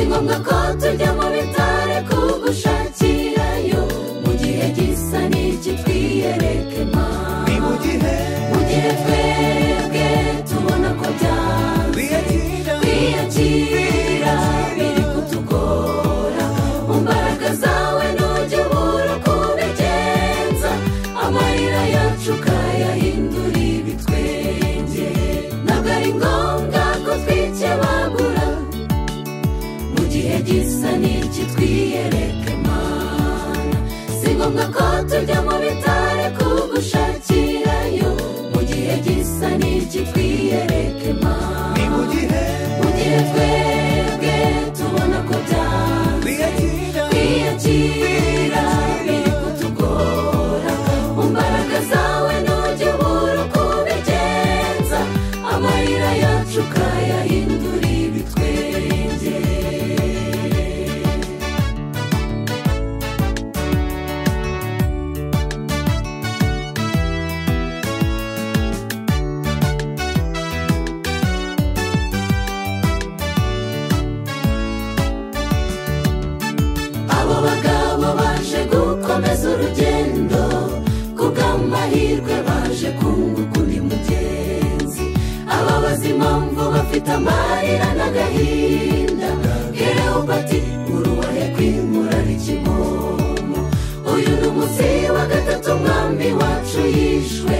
ngombwa ko tujya mu bitaro kugushakirayo mu gihe gisa n'iki twiyereke mama ni mu gihe mu gihe twebwe tubona ko byanze twiyakira kwiyakira biri kutugora mu mbaraga zawe ntujye ubura kubigenza amarira yacu ukayahindura ibitwenge ntabwo ari ngombwa ko twikebagura mu gihe gisa n'iki twiyereke mana si ngombwa ko tujya mu bitare kugushakirayo mu gihe gisa n'iki twiyereke ni mana mu gihe mu gihe twebwe tubona ko byanze twiyakira kwiyakira biri kutugora mu mbaraga zawe ntujye ubura uko ubigenza amarira yacu ukayahindura ibitwenge abo bagabo baje gukomeza urugendo kubw'amahirwe baje kunguka undi mugenzi ababaza impamvu bafite amarira n'agahinda hereho bati uruhare kwimura rikimomo uyu ni umunsi wa gatatu umwami wacu yishwe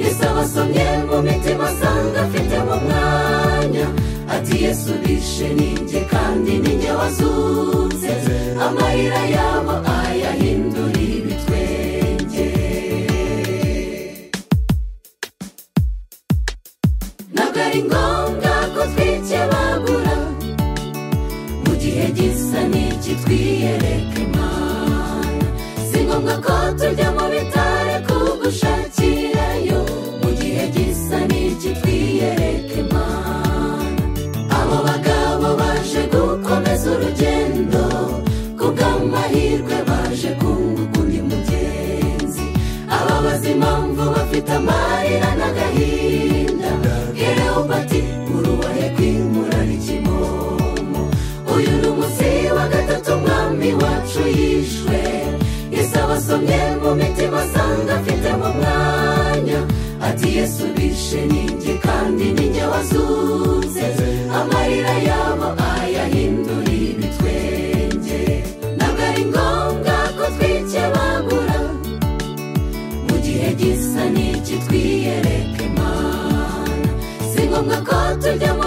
yesu abasomye mu mitima asanga afite mu mwanya ati yesu bishe ninjye kandi ninjye wazutse amarira yabo ayahindura ibitwenge ntabwo ari ngombwa ko twikebagura mu gihe gisa n'iki twiyereke imana si ngombwa ko tujya mu bitaro kugushakirayo mu gihe gisa n'iki twiyereke imana abo bagabo baje gukomeza urugendo kubw'amahirwe baje kunguka undi mugenzi ababaza impamvu bafite amarira n'agahinda hereho bati urubahe kwimura rikimomo uyu ni umunsi wa gatatu umwami wacu yishwe yesu abasomye mu mitima asanga afite mu mwanya ati yesu bishe ninjye kandi ninjye wazutse amarira yabo ayahindura ibitwenge ntabwo ari ngombwa ko twikebagura mu gihe gisa n'iki twiyereke imana si ngombwa ko tujya mu